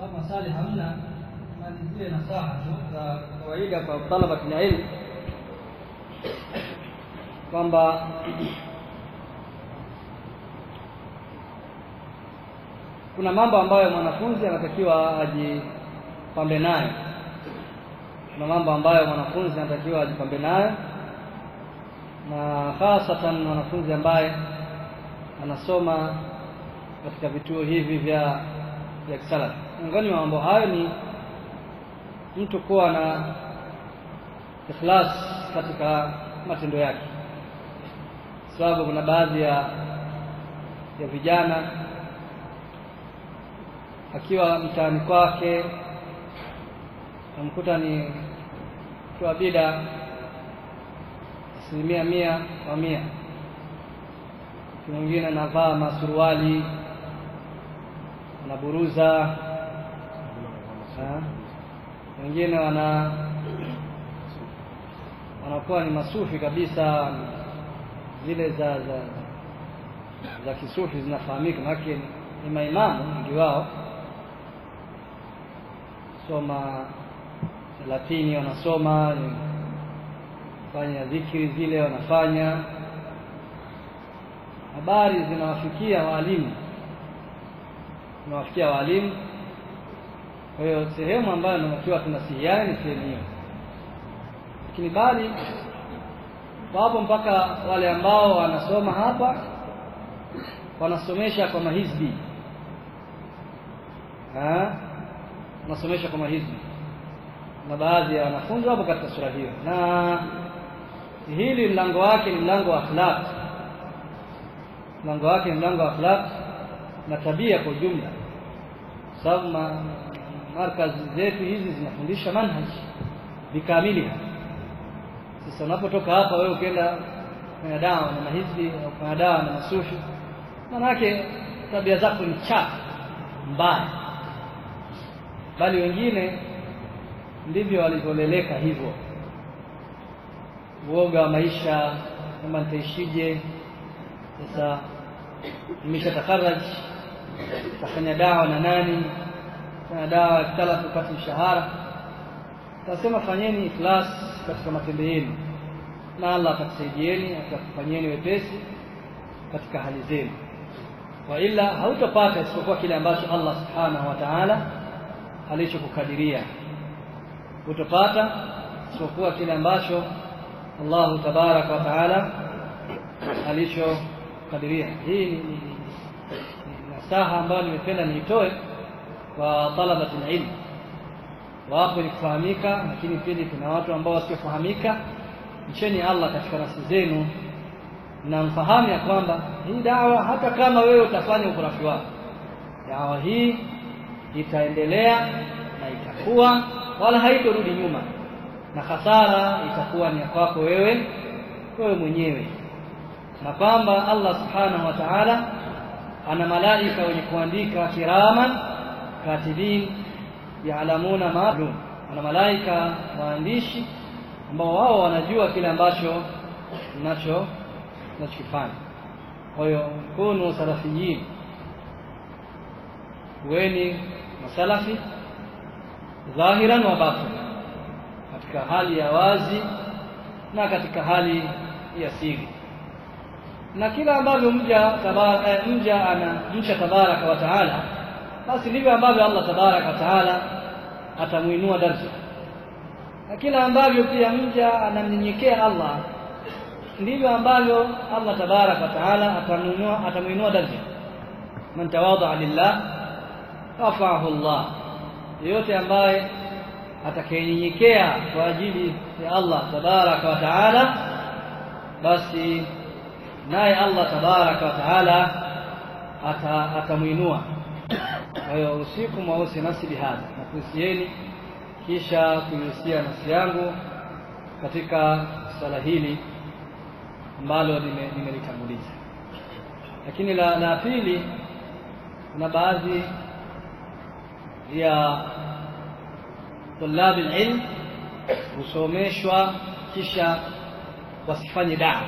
kama maswali hamna malizie nasaha tu za kawaida kwa talabatul ilm kwamba kuna mambo ambayo mwanafunzi anatakiwa ajipambe nayo kuna mambo ambayo mwanafunzi anatakiwa ajipambe nayo na hasatan mwanafunzi ambaye anasoma katika vituo hivi vya vya kisalafi miongoni mwa mambo hayo ni mtu kuwa na ikhlas katika matendo yake sababu kuna baadhi ya ya vijana akiwa mtaani kwake namkuta ni kwa bida asilimia mia kwa mia mwingine anavaa masuruali anaburuza wengine wana wanakuwa ni masufi kabisa zile za za za kisufi zinafahamika maanake ni maimamu wengi wao soma Latini wanasoma fanya dhikri zile wanafanya habari zinawafikia walimu zinawafikia walimu kwa hiyo sehemu ambayo tunatakiwa tunasihiana ni sehemu hiyo lakini bali wapo mpaka wale ambao wanasoma hapa wanasomesha kwa mahizbi wanasomesha kwa mahizbi na baadhi ya wanafunzi wapo katika sura hiyo na hili mlango wake ni mlango wa akhlaq mlango wake ni mlango wa akhlaq na tabia kwa ujumla sababu ma, markazi zetu hizi zinafundisha manhaj bikamiliha sasa unapotoka hapa wewe ukienda kwenye dawa na mahizbi au kwenye dawa na masufi manake tabia zako ni chafu mbaya bali wengine ndivyo walivyoleleka hivyo uoga wa maisha kama nitaishije sasa nimeshatakharaj tafanya dawa na nani fanya dawa kala tupate mshahara tasema fanyeni ikhlas katika matendo yenu na Allah atakusaidieni atakufanyeni wepesi katika hali zenu wa ila hautapata isipokuwa kile ambacho Allah subhanahu wa ta'ala alichokukadiria utapata isipokuwa kile ambacho Allah tabaraka wa taala alichokadiria hii ni, ni, ni, ni nasaha ambayo nimependa niitoe kwa talabatul ilm wapo ni kufahamika lakini pili kuna watu ambao wasiofahamika mcheni Allah katika nafsi zenu na mfahamu ya kwamba hii dawa hata kama wewe utafanya ukurafi wako dawa hii itaendelea na itakuwa wala haitorudi nyuma na hasara itakuwa ni kwako wewe wewe mwenyewe na kwamba Allah subhanahu wa ta'ala ana malaika wenye kuandika kiraman katibin yaalamuna maalum ana malaika waandishi ambao wao wanajua kile ambacho unacho unachokifanya kwa hiyo kunu salafiyin kuweni masalafi dhahiran wa batin katika hali ya wazi na katika hali ya siri na kila ambavyo mja tabara, eh, mja ana mcha tabaraka wa taala basi ndivyo ambavyo Allah tabaraka wa taala atamuinua daraja na kila ambavyo pia mja anamnyenyekea Allah ndivyo ambavyo Allah tabaraka wa taala atamuinua atamuinua daraja man tawadha lillah rafa'ahu Allah yeyote ambaye atakayenyenyekea kwa ajili ya Allah tabaraka wa taala basi naye Allah tabaraka wa taala atamuinua kwa hiyo usiku mwausi nafsi bihadha na kuhusieni kisha kuihusia nafsi yangu katika swala hili ambalo nimelitanguliza lakini la, la pili kuna baadhi ya tulabi ilm husomeshwa kisha wasifanye dawa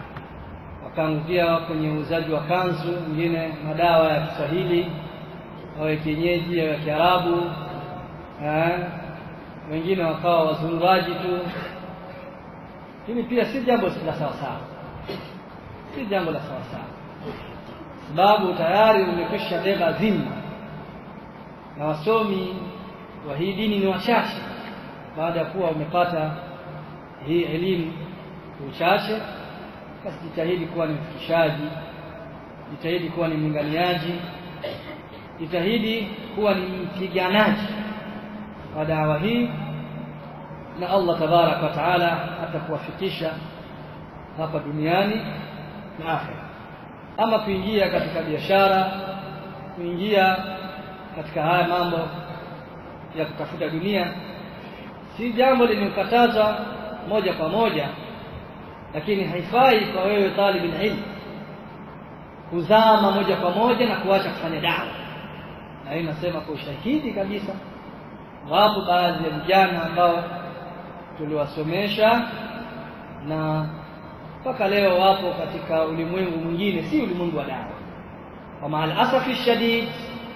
wakaangukia kwenye uuzaji wa kanzu wengine madawa ya Kiswahili wawe kienyeji ya Kiarabu eh, wengine wakawa wazururaji tu. Hili pia si jambo la sawasawa, si jambo la sawasawa, sababu tayari umekwisha beba dhima, na wasomi wa hii dini ni wachache. Baada ya kuwa umepata hii elimu uchache, basi jitahidi kuwa ni mfikishaji, jitahidi kuwa ni mlinganiaji, jitahidi kuwa ni mpiganaji wa dawa hii, na Allah tabaraka wa taala atakuwafikisha hapa duniani na akhera. Ama kuingia katika biashara, kuingia katika haya mambo ya kutafuta dunia, si jambo limekataza moja kwa moja, lakini haifai kwa wewe talibul ilm kuzama moja kwa moja na kuacha kufanya dawa. Na hii nasema kwa ushahidi kabisa, wapo baadhi ya vijana ambao tuliwasomesha na mpaka leo wapo katika ulimwengu mwingine, si ulimwengu wa dawa. Kwa maalasafi shadid,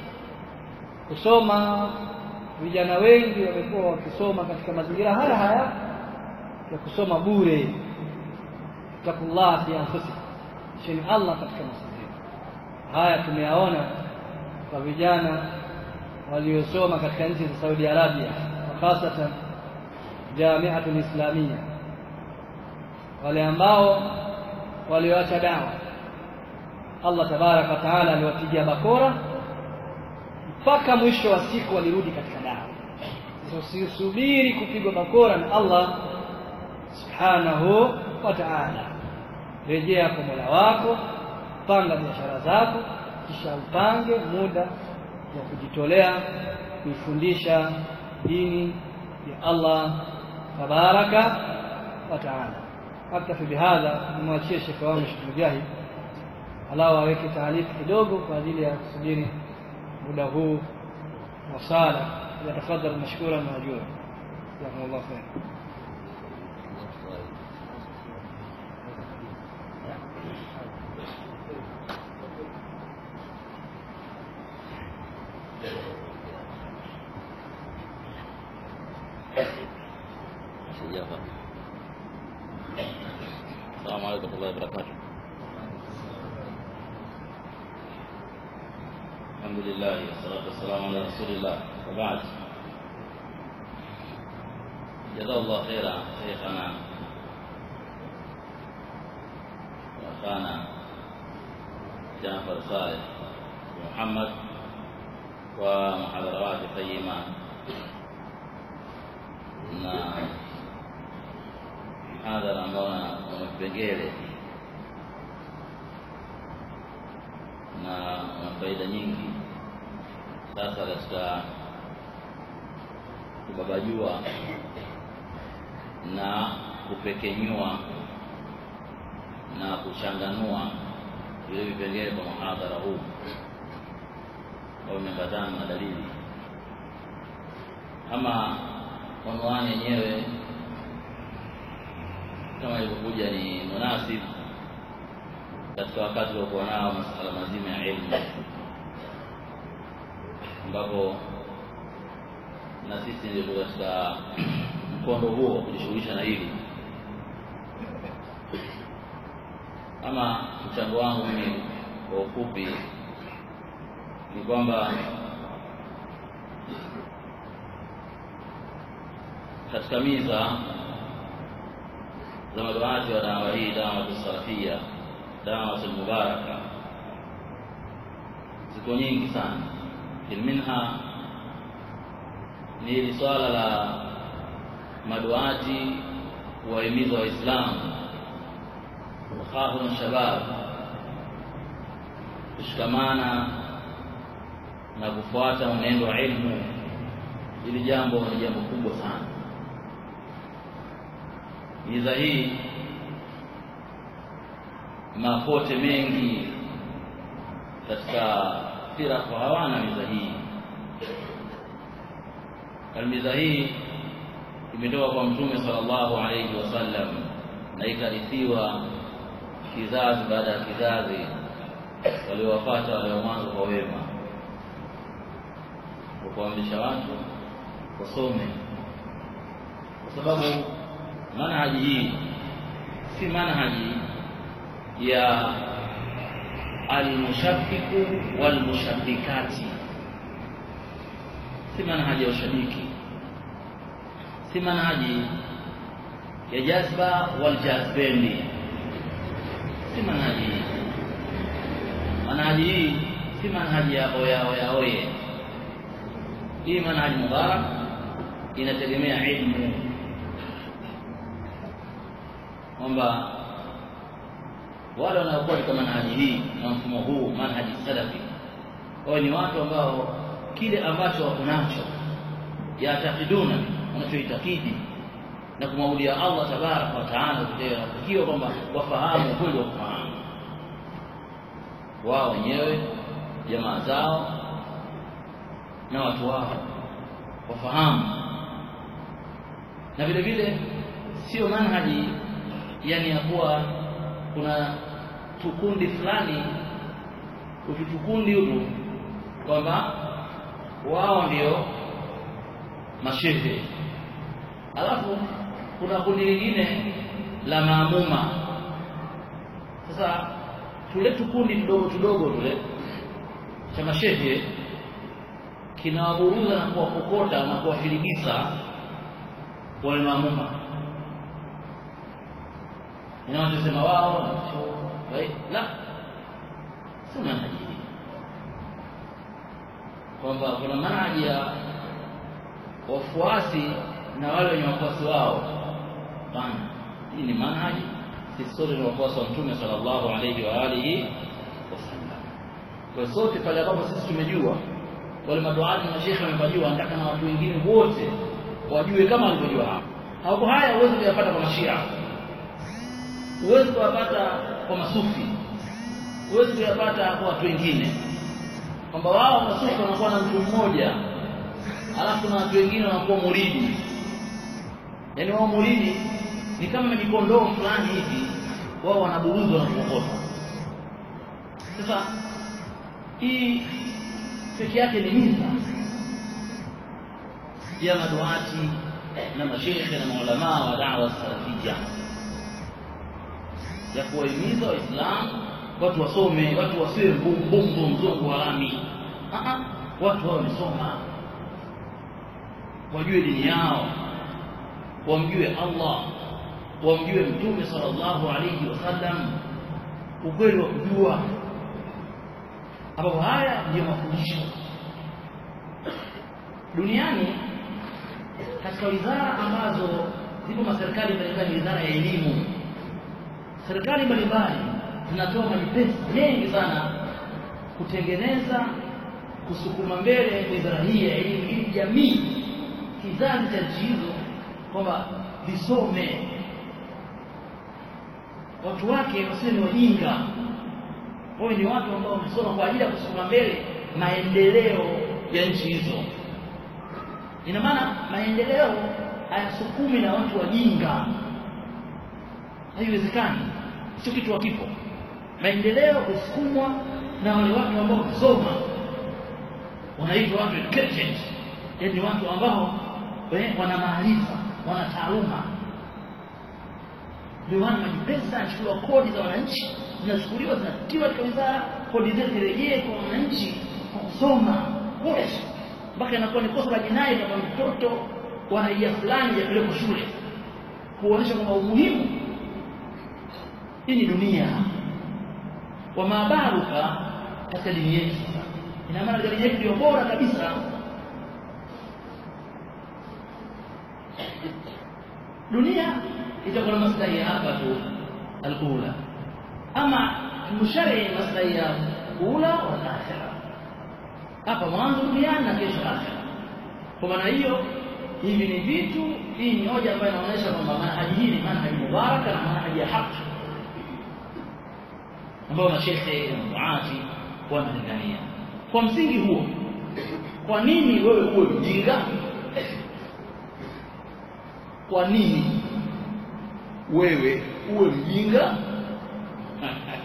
kusoma vijana wengi wamekuwa wakisoma katika mazingira haya haya ya kusoma bure. Takullah fi anfusikum, cheni Allah katika nafsi zenu. Haya tumeyaona kwa vijana waliosoma katika nchi za Saudi Arabia, hasatan Jamiatul Islamia, wale ambao walioacha dawa, Allah tabaraka wa taala aliwapigia bakora mpaka mwisho wa siku walirudi katika dawa. Usisubiri kupigwa bakora na Allah subhanahu wa ta'ala, rejea kwa Mola wako, panga biashara zako, kisha upange muda wa kujitolea kuifundisha dini ya Allah tabaraka wa taala. Aktafi bihadha, nimwachie shekhe wangu Sheikh Mujahid alawa aweke taarifu kidogo kwa ajili ya kusubiri muda huu wa sala. Yatafadhal mashkuran maajura, jazakumullahu khair. السلام عليكم ورحمة الله وبركاته الحمد لله والصلاة والسلام على رسول الله وبعد جزاه الله خيرا شيخنا وأخانا جعفر صالح محمد ومحاضرات قيمة na mhadhara ambao na vipengele na una faida nyingi. Sasa katika kubabajua na kupekenyua na kuchanganua vile vipengele kwa muhadhara huu ambao umeambatana na dalili ama unwani yenyewe kama ilivyokuja ni munasib katika wakati uliokuwa nao masuala mazima ya elimu, ambapo na sisi ndio katika mkondo huo wa kujishughulisha na hili. Ama mchango wangu mimi kwa ufupi ni kwamba katika miza za maduati wa dawa hii, dawatu salafia, dawatu mubaraka, ziko nyingi sana. Minha ni hili swala la maduati kuwahimiza Waislamu wakhahun shabab kushikamana na kufuata mwenendo wa ilmu. Hili jambo ni jambo kubwa sana. Miza hii mapote mengi katika firaku hawana miza hii. Miza hii imetoka kwa Mtume sallallahu alayhi wasallam na ikarithiwa kizazi baada ya kizazi, waliowapata wale wa mwanzo kwa wema. kwa kuamrisha watu wasome kwa sababu manhaji hii si manhaji ya almushabbiku walmushabbikati si manhaji ya ushabiki si manhaji ya jazba waljazbendi si manhaji hii manhaji hii si manhaji ya oya oya oye hii manhaji mubarak inategemea ilmu kwamba wale wanaokuwa katika manhaji hii na mfumo huu manhaji salafi wao ni watu ambao kile ambacho wako nacho yatakiduna wanachoitakidi na kumwabudia Allah tabaraka wa taala wanatakiwa kwamba wafahamu ukweli wa kufahamu wao wenyewe jamaa zao na watu wao wafahamu na vile vile sio manhaji yani ya kuwa kuna tukundi fulani ukitukundi huku kwamba wao ndio mashehe alafu kuna kundi lingine la maamuma sasa tule tukundi tudogo tudogo tule cha mashehe kinawaburuza na kuwakokota na kuwafirigisa wale maamuma inawachosema wao la si manhaji hii kwamba kuna manhaji ya wafuasi na wale wenye wafuasi wao hapana hii ni manhaji sisi sote ni wafuasi wa mtume sallallahu alayhi wa alihi wasallam kwa sote pale ambapo sisi tumejua wale maduati na shekhe wamepajua nataka na watu wengine wote wajue kama walivyojua hapo hapo haya huwezi kuyapata kwa mashia huwezi kuyapata kwa masufi huwezi kuyapata kwa watu wengine kwamba wao masufi wanakuwa na mtu mmoja alafu na watu wengine wanakuwa muridi yaani wao muridi ni kama mijikondoo fulani hivi wao wanaburuzwa na kuokota sasa hii peke yake ni miza ya maduati na mashekhe na maulamaa wa dawa salafia ya kuwahimiza waislamu watu wasome watu wasiwe mbumbumbu mzungu wa lami watu wao wamesoma wajue dini yao wamjue Allah wamjue mtume sallallahu alayhi wasallam ukweli wa kujua ambapo haya ndiyo mafundisho duniani katika wizara ambazo zipo maserikali mbalimbali wizara ya elimu serikali mbalimbali zinatoa majipesa mengi sana kutengeneza kusukuma mbele wizara hii ya elimu ili jamii kizazi cha nchi hizo kwamba visome watu wake wasiwe ni wajinga wawe ni watu ambao wamesoma kwa ajili ya kusukuma mbele maendeleo ya nchi hizo ina maana maendeleo hayasukumi na watu wajinga haiwezekani sio kitu hakipo maendeleo husukumwa na wale watu ambao wamesoma wanaitwa watu educated yaani watu ambao wana maarifa wana taaluma ndio maana majipesa anachukuliwa kodi za wananchi zinachukuliwa zinatiwa katika wizara kodi zile zirejee kwa wananchi kwa kusoma bure mpaka inakuwa ni kosa la jinai kama mtoto wa raia fulani yapelekwa shule kuonyesha kwamba umuhimu hii ni dunia wa mabaruka katika dini yetu ina maana dini yetu ndio bora kabisa dunia itakuwa na maslahi ya hapa tu alula ama mshari maslahi ya ula wa akhira hapa mwanzo duniani na kesho akhira kwa maana hiyo hivi ni vitu hii ni hoja ambayo inaonyesha kwamba manhaji hii ni manhaji mubaraka na manhaji ya haki ambayo mashekhe na duati wanalingania kwa msingi huo kwa nini wewe uwe mjinga kwa nini wewe uwe mjinga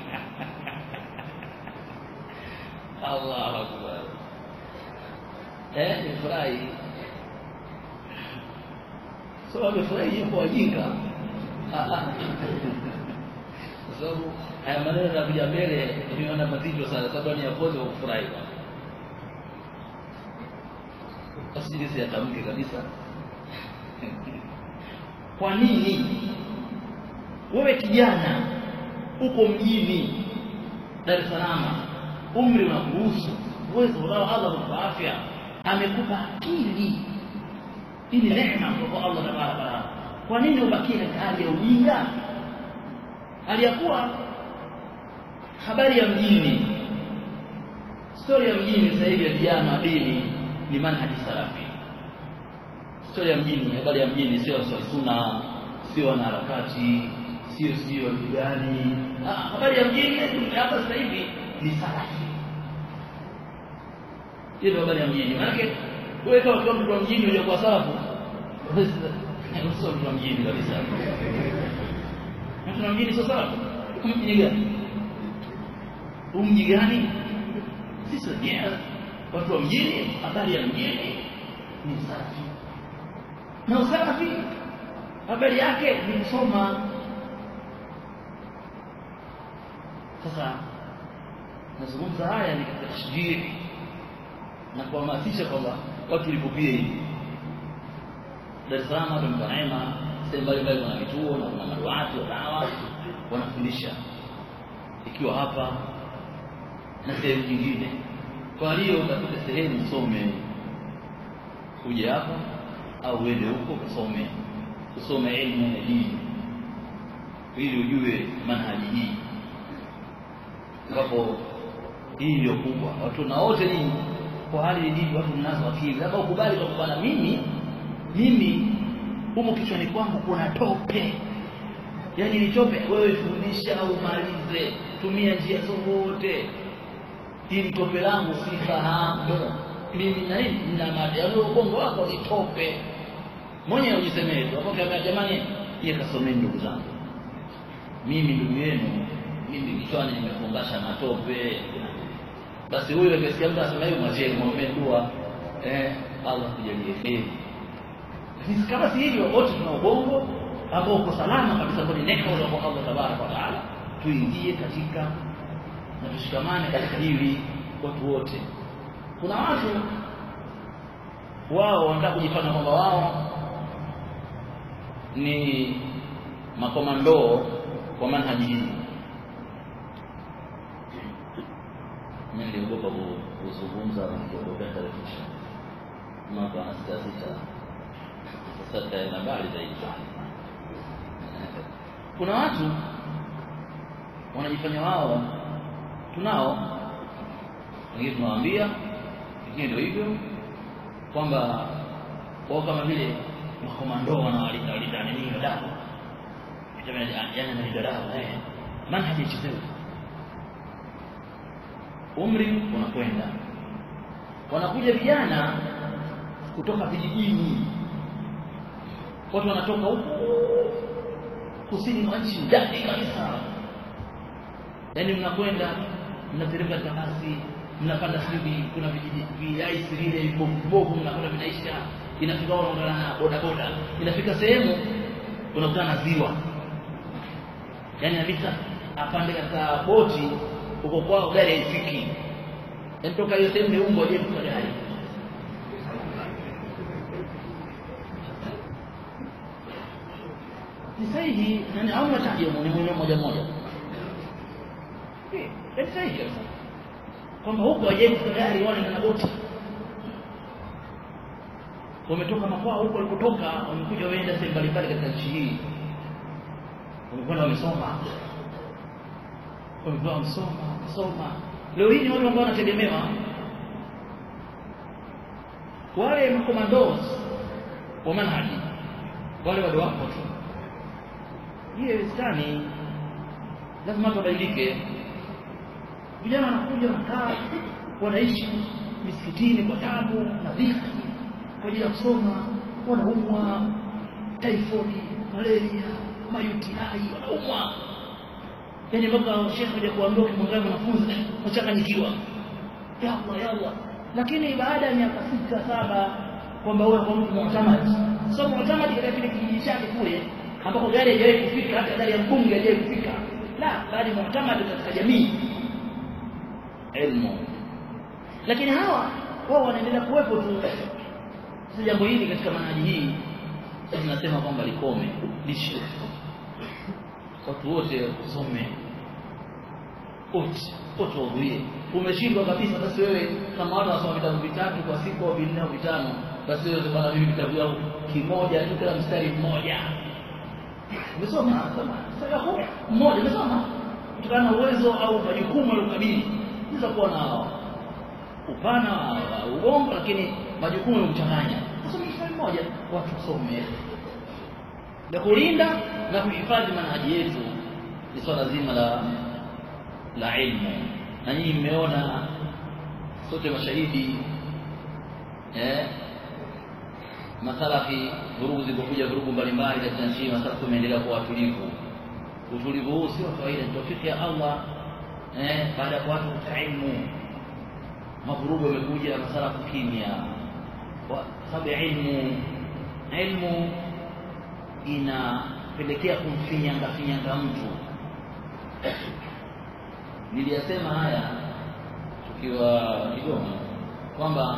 Allahu akbar eh nimefurahi so amefurahi yuko wajinga kwa sababu haya maneno yanakuja mbele nimeona mazito sana sababu ni yapoze wa kufurahi basi ili siyatamke kabisa kwa nini wewe kijana uko mjini Dar es Salaam umri unakuruhusu uwezo unao Allah kwa afya amekupa akili hii ni neema kutoka Allah tabaraka taala kwa nini ubakie katika hali ya ujinga hali ya kuwa habari ya mjini stori ya mjini sasa hivi ya vijana dini ni manhaji salafi stori ya mjini habari ya mjini sio sunna sio wanaharakati sio sio gani habari ya mjini hapa sasa hivi ni salafi hiyo habari ya mjini maanake wewe kama kwa mtu wa mjini hujakuwa salafu sio mtu wa mjini kabisa mtu wa mjini sio salafu mjini gani umji gani sisi wenyewe watu wa mjini habari ya mjini ni salafi na usalafi habari yake ni kusoma sasa nazungumza haya ni katika tashjiri na kuhamasisha kwamba watu lipopie hivi Dar es Salaam watu mko neema sehemu mbalimbali kuna vituo na kuna maduati wa dawa wanafundisha ikiwa hapa na sehemu nyingine kwa hiyo utafute sehemu usome uje hapa au uende huko usome usome elimu ya dini ili ujue manhaji hii ambapo hii ndio kubwa watu na wote nyinyi kwa hali ilivyo watu mnazo akili labda ukubali kwa bwana mimi mimi humo kichwani kwangu kuna tope yaani ni tope wewe fundisha au malize tumia njia zote hili tope langu sifahamu mimi na nini na madai ubongo wako ni tope mwenyewe ujisemee tu hapo kama jamani yeye kasomeni ndugu zangu mimi ndugu yenu mimi kichwani nimefungasha matope basi huyo akisikia mtu anasema hiyo mwachie muombe dua eh Allah kujalie kheri lakini kama si hivyo wote tuna ubongo ambao uko salama kabisa kwa neema kutoka Allah tabaraka wa taala tuingie katika na tushikamane katika hili watu wote kuna watu wao wanataka kujifanya kwamba wao ni makomando kwa manhaji hii mimi niliogopa kuzungumza na kuogopa televisheni mwaka wa sita sita sasa taenda mbali zaidi kuna watu wanajifanya wao tunao wengine tunawaambia wengine ndio hivyo kwamba wao kama vile makomando wanawalinda walinda nini dawa yani analinda dawa eh manhaji ichezewe umri unakwenda wanakuja vijana kutoka vijijini watu wanatoka huko kusini mwa nchi ndani kabisa yaani mnakwenda mnateremka katika basi mnapanda sijui kuna viaisi vile vibovu mnakwenda vinaisha inafika unaondana na bodaboda inafika sehemu unakutana na ziwa yaani kabisa apande katika boti uko kwao gari haifiki yaani toka hiyo sehemu meumbwa je kwa gari ni sahihi nani au mataji ni mwenyewe moja moja ni sahihi kabisa kwamba huko wajenzi kwa gari wale na boti wametoka makwao huko walikotoka wamekuja waenda sehemu mbalimbali katika nchi hii wamekwenda wamesoma wamekuwa wamesoma wamesoma leo hii ni watu ambao wanategemewa wale makomandos wa manhaji wale wale wapo tu hiyo westani lazima tubadilike vijana wanakuja wanakaa wanaishi misikitini kwa tabu na dhiki kwa ajili ya kusoma wanaumwa typhoid malaria mayutiai wanaumwa yaani mpaka shekhe kuja kuambia ukimwangalia mwanafunzi wachanganyikiwa ya Allah ya Allah lakini baada ya miaka sita saba kwamba wewe kwa mtu mu'tamad sio mu'tamad katika kile kijiji chake kule ambako gari haijawahi kufika hata gari ya mbunge haijawahi kufika la bali mu'tamad katika jamii ilmu lakini hawa wao wanaendelea kuwepo tu sasa jambo hili katika manhaji hii tunasema kwamba likome lishe watu wote usome wote wote wahudhurie umeshindwa kabisa basi wewe kama watu wasoma vitabu vitatu kwa siku au vinne au vitano basi wewe bana mimi vitabu vyangu kimoja tu kila mstari mmoja umesoma soma sasa mmoja umesoma kutokana na uwezo au majukumu aliyokabili unaweza kuwa na upana wa ubongo lakini majukumu yamchanganya soma mstari mmoja watu wasome na kulinda na kuhifadhi manhaji yetu ni swala zima la la ilmu na nyinyi mmeona sote mashahidi eh masalafi vurugu zilipokuja vurugu mbalimbali katika nchi masalafi tumeendelea kuwa watulivu utulivu huu sio kawaida ni tawfiki ya Allah eh baada ya watu katika ilmu mavurugu yamekuja masalafu kimya kwa sababu ya ilmu ilmu inapelekea kumfinyanga finyanga mtu niliyasema haya tukiwa Kigoma kwamba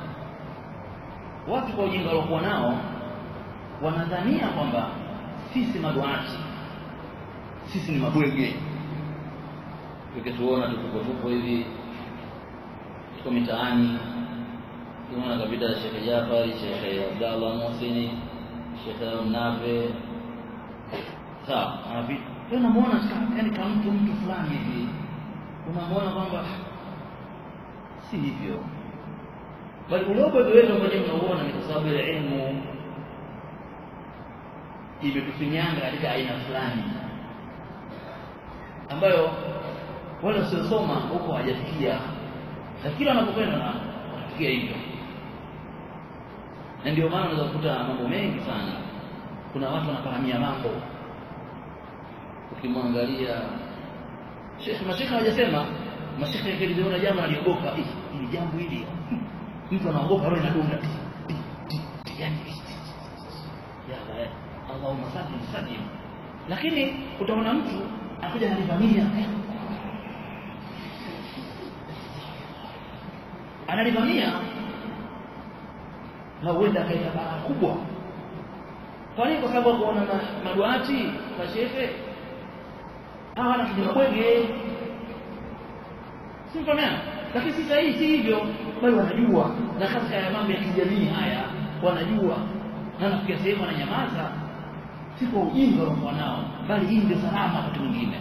watu kwa ujinga waliokuwa nao wanadhania kwamba sisi maduati sisi ni mabwege tukituona tuko tupo hivi tuko mitaani tunaona kabida ya Sheikh Jafari Sheikh Abdallah Mohsini Sheikh Mnave sawa anapi unamuona yani kama mtu mtu fulani hivi unamwona kwamba si hivyo bali ulogo wetu ambao mnauona ni kwa sababu ya elimu imetufinyanga katika aina fulani ambayo wale wasiosoma huko hawajafikia na kila wanapokwenda na watafikia hivyo na ndio maana unaweza kukuta mambo mengi sana kuna watu wanafahamia mambo ukimwangalia Sheikh mashekhe hawajasema mashekhe yakiliona jambo aliogopa hili jambo hili mtu anaogopa roho inadunda yani ya Allahumma sallim sallim lakini utaona mtu anakuja analivamia analivamia na huenda akaita balaa kubwa kwa nini kwa sababu kuona maduati mashehe hawa na kijibwege si mfahamiana lakini si sahihi si hivyo bali wanajua na katika ya mambo ya kijamii haya wanajua na nafikia sehemu wananyamaza si kwa ujinga wanakuwa nao bali hii ndio salama wakati mwingine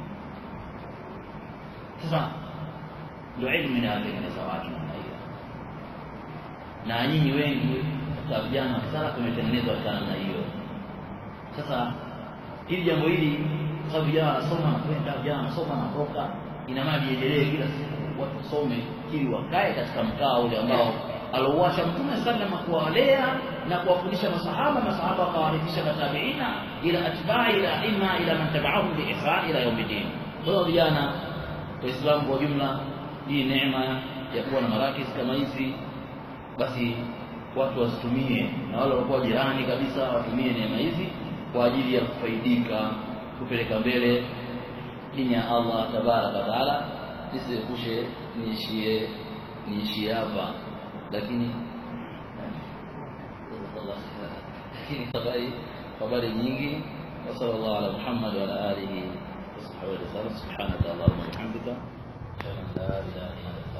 sasa ndio elimu inayotengeneza watu namna hiyo na nyinyi wengi katika vijana sana tumetengenezwa katika namna hiyo sasa hili jambo hili kwa sababu vijana wanasoma na kwenda vijana wanasoma na kutoka ina maana liendelee kila siku watu wasome ili wakae katika mkao ule ambao alouacha mtume salama kuwalea na kuwafundisha masahaba masahaba wakawarithisha matabiina ila atbai ila ima ila man tabaahum biihsan ila yaumiddin kwa hiyo vijana waislamu kwa jumla hii neema ya kuwa na marakis kama hizi basi watu wasitumie na wale walikuwa jirani kabisa watumie neema hizi kwa ajili ya kufaidika kupeleka mbele dini ya Allah tabaraka wa taala nisiepushe niishie niishie hapa lakini lakini habari habari nyingi wa sallallahu ala Muhammad wa ala alihi wa sahbihi wa sallam subhanaka allahumma wa bihamdika ashhadu an la ilaha illa anta